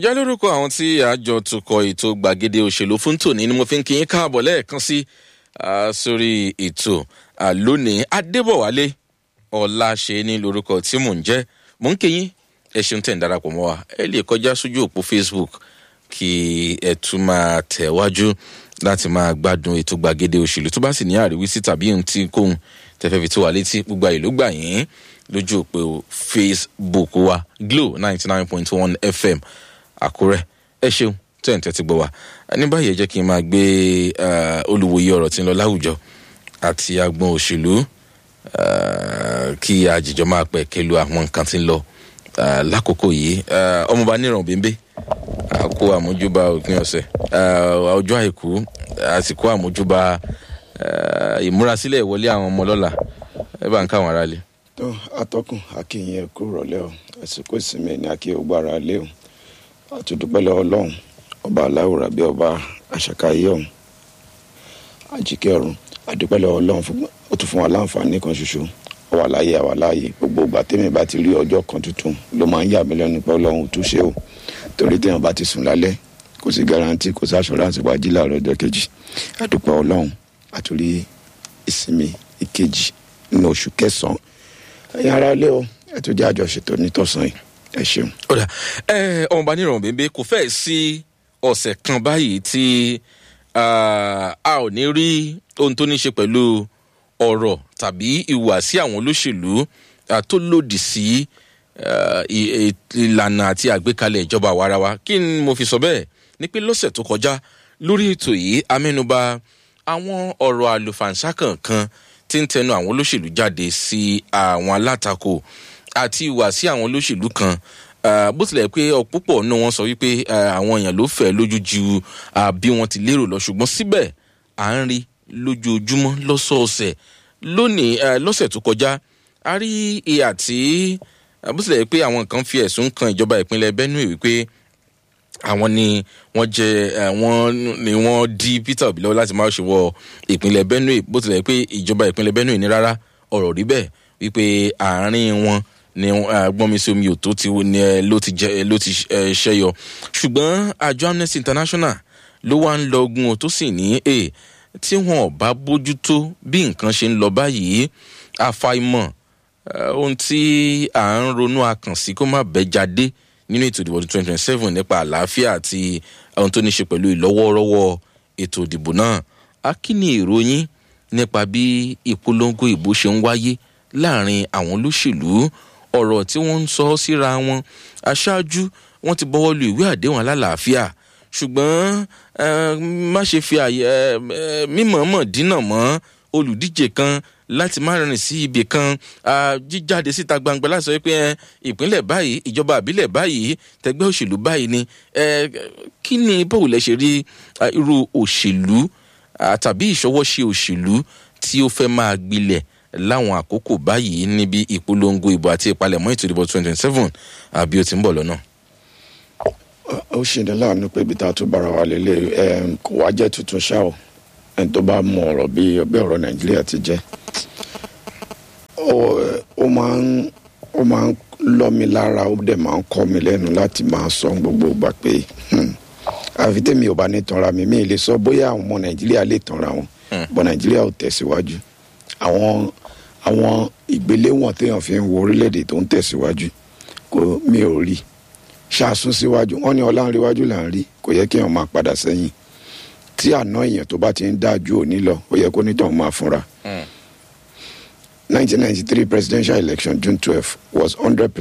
ǹjẹ́ lórúkọ àwọn tí àjọ tukọ̀ ètò gbàgede òṣèlú fún tòní ni mo fi ń kí yín káàbọ̀ lẹ́ẹ̀kan sí sórí ètò lónìí adébọ̀wálé ọ̀làṣe ní lórúkọ tí mò ń jẹ́ mò ń kí yín ẹ ṣeun tẹ̀ ń darapọ̀ mọ́ wa ẹ lè kọjá sójú òpó facebook kí ẹ tún máa tẹ̀wájú láti máa gbádùn ètò gbàgede òṣèlú tó bá sì ní àríwísí tàbí ohun tí kóhun tẹfẹ́ fi tó wa létí gbogbo àyè ló gbà yín lójú òpó facebook wa glo ninety nine point one fm àkúrẹ́ ẹ ṣeun tó ẹ̀ ń tẹ́tí gbọ́ wa ní báyìí ẹ jẹ́ kí n máa gbé olùwòye ọ̀rọ̀ tí ń lọ láwùjọ àti agbọn òṣèlú kí àjèjọ máa pẹ̀ kẹlu àwọn nǹkan tí ń lọ lákòókò yìí ọmọọba níràn bímbé àkó àmójúbà òpin ọ̀sẹ̀ ọjọ́ àìkú àsìkò àmójúbà ìmúrasílẹ̀ ìwọlé àwọn ọmọ lọ́la ẹ bá ń káwọn ará lé. tó atọ́kùn akínyìn ẹ̀kú rọ̀lẹ́ o àsìkò ìsinmi ní akí ògbára lé o àtúndúpẹ́ lọ́wọ́ ọlọ́run ọba aláwòrán bí ọba àṣàkáyé ọ̀hún àjíkẹ́ ọ̀run àdúpẹ́ lọ́wọ́ ọlọ́run ó tún fún wa láǹfààní kan ṣoṣo àwa láàyè àwa láàyè gbogbo ìgbà tẹ́mi bá ti rí ọjọ́ kan tuntun ló máa ń yà mí lẹ́nu pé ọlọ́run tún ṣe o torí téèyàn bá ti sùn lálẹ́ kò sí garanti kò sí assurance wá jí láàárọ̀ ọjọ́ kejì àdúpẹ́ ọlọ́run àtúrí ìsinmi ìkejì nínú oṣù kẹsàn-án ẹ̀yin ará ilé o ẹ̀ tó jẹ́ àjọṣetò nítòsán yìí ẹ ṣeun. ọ̀dà ẹ ọmọọba níràn bèbè kò fẹ́ẹ̀ sí ọ̀sẹ̀ kan báyìí tí a ò ní rí ohun tó ní ṣe pẹ̀lú ọ̀rọ̀ tàbí ìhùwàsí àwọn olóṣèlú tó lòdì sí ìlànà àti àgbékalẹ̀ ìjọba àwarawa kí ni mo fi sọ bẹ́ẹ̀ ní pé lọ́sẹ̀ tó kọjá lórí ètò yìí amẹ́nuba àwọn ọ̀rọ̀ àlùfàǹsá kankan tí ń tẹnu àwọn olóṣèlú jáde sí àwọn alátakò àti ìwà sí àwọn olóṣèlú kan bó tilẹ̀ pé ọ̀púpọ̀ náà wọ́n sọ wípé àwọn èèyàn ló fẹ́ lójú ju bí wọ́n ti lérò lọ ṣùgbọ́n síbẹ̀ à ń rí lójoojúmọ́ lọ́sọ̀ọ̀sẹ̀ lónìí lọ́sẹ̀ tó kọjá a rí ìhà tí bó tilẹ̀ pé àwọn kan fi ẹ̀sùn kan ìjọba ìpínlẹ̀ benue wípé àwọn ni wọ́n jẹ wọ́n ni wọ́n di peter obi lọ́wọ́ láti máa ṣe wọ ìpínlẹ̀ benue bó tilẹ̀ pé ìjọba ìpínlẹ̀ benue ní rárá ọ̀rọ̀ rí bẹ́ẹ̀ wípé àárín wọn ni gbọ́nmisí omi òtó ti ló ti jẹ ló ti ṣẹyọ ṣùgbọ́n àjọ amnesty international ló wá ń lọ ogun tó sì ní e tí wọn ò bá bójútó bí nǹkan ṣe ń lọ báyìí àfàìmọ̀ ohun tí à ń ronú akànsí kó má bẹ́ jáde nínú ètò ìdìbò twenty twenty seven nípa àlàáfíà àti ohun tó ní ṣe pẹ̀lú ìlọ́wọ́rọ́wọ́ ètò ìdìbò náà a kí ni ìròyìn nípa bí ìpolongo ìbò ṣe ń wáyé láàrin àwọn olóṣèlú ọ̀rọ̀ tí wọ́n ń sọ síra wọn aṣáájú wọ́n ti bọ́wọ́ lu ìwé àdéhùn alálàáfíà ṣùgbọ́n má ṣe fi àyè mímọ̀ọ́mọ̀ dínà mọ́ olùdíje kan láti má rìn sí ibì kan jíjáde síta gbangba láti sọ pé ìpínlẹ̀ báyìí ìjọba àbílẹ̀ báyìí tẹgbẹ́ òṣèlú báyìí ni kí ni báwo lẹ ṣe rí irú òṣèlú tàbí ìṣọwọ́ṣe òṣèlú tí ó fẹ́ máa gbilẹ̀ láwọn àkókò báyìí níbi ìpolongo ìbò àti ìpalẹ̀mọ́ ètò ìdìbò twenty twenty seven àbí ó ti ń bọ̀ lọ́nà. ó ṣe ní láàánú pé ibi tá a tún bára wa lélẹ̀ kò wá jẹ́ tuntun ṣá o ẹni tó bá mọ ọ̀rọ̀ bí ọbẹ̀ ọ̀rọ̀ nàìjíríà ti jẹ́ ó máa ń ó máa ń lọ́ mi lára ó dẹ̀ máa ń kọ́ mi lẹ́nu láti máa sọ gbogbo ìgbà pé àfi tèmi ò bá ní tanra mi mi lè sọ bóyá àwọn ọmọ nàìjíríà lè tanra wọn bọ̀ nàìjíríà ò tẹ̀síwájú àwọn àwọn ìgbéléwọ̀n téèyàn fi ń wo orílẹ̀-èdè tó ń tẹ̀síwájú kò mi ò rí ṣàsún síwájú wọn ní ọlá ń ríwájú là ń rí kò yẹ kéèyàn máa padà sẹ́yìn tí àná èèyàn tó bá ti ń dájú òní lọ ó yẹ kó nítàn máa fúnra. 1993 presidential election June 12 was 100